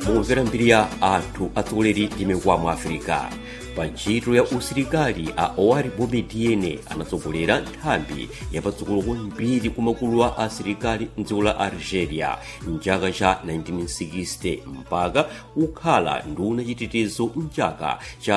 mumvera mbiri ya anthu atsogoleri ndi mikwamo afirika pa ntchito ya usilikali a owari boumediene anatsogolera nthambi yapatsogolo kwambiri kumakulu a asilikali mdziko la algeria mchaka cha 1960 mpaka kukhala nduna chitetezo mchaka cha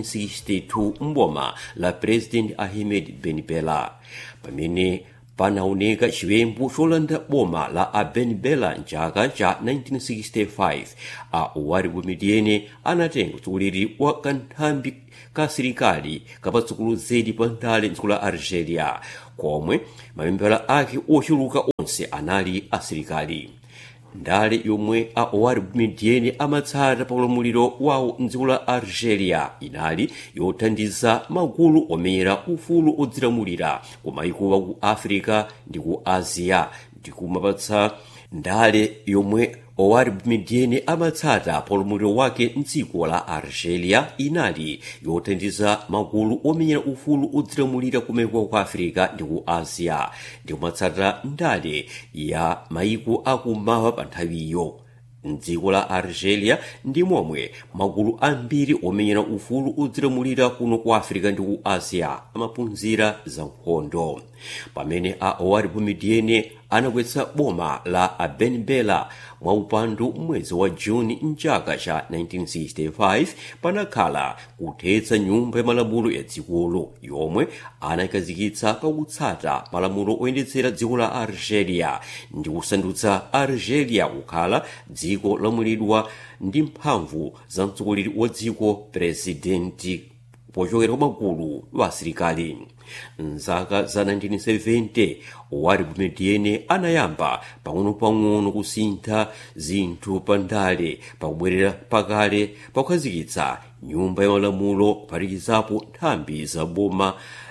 1962 mboma la president ahmed ben bella pamene panaoneka chiwembu cholanda boma la a ben bella mchaka cha 1965 a owari boumediene anatenga utsogoleri wa kanthambi ka asilikali kapatsogolo zedi pa ndale mdziko la algeria komwe mamembala ake ochuluka onse anali asilikali ndale yomwe a owari boumediene amatsata pa ulamuliro wawo mdziko la algeria inali yothandiza magulu omenyera ufulu odzilamulira ku mayiko ku africa ndi ku asia ndi kumapatsa ndale yomwe owari boumediene amatsata pa ulamuliro wake mdziko la algeria inali yothandiza magulu omenyera ufulu odzilamulira kumayiko ku africa ndi ku asia ndi kumatsata ndale ya mayiko akummawa pa nthawiyo mdziko la algeria ndi momwe magulu ambiri omenyera ufulu odzilamulira kuno ku africa ndi ku asia amaphunzira za nkhondo pamene a owari boumediene anakwetsa boma la a ben bella mwaupandu mwezi wa juni mchaka cha 1965 panakhala kuthetsa nyumba ya malamulo ya dzikolo yomwe anayikazikitsa pakutsata malamulo oyendetsera dziko la algeria ndi kusandutsa algeria kukhala dziko lamulidwa ndi mphamvu za mtsogoleri wa dziko presidenti pochokera kwa magulu wa asilikali mzaka za 1970 owari boumediene anayamba pang'ono-pang'ono kusintha zinthu pa ndale pakubwerera pakale pakukhazikitsa nyumba ya malamulo kuphatikizapo nthambi za boma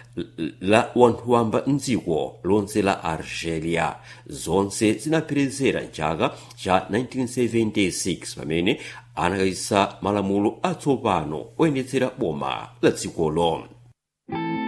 la wanthu wamba mdziko lonse la algeria zonse zinapherezera mchaka cha 1976 pamene anakhazikitsa malamulo atsopano oyendetsera boma la dzikolo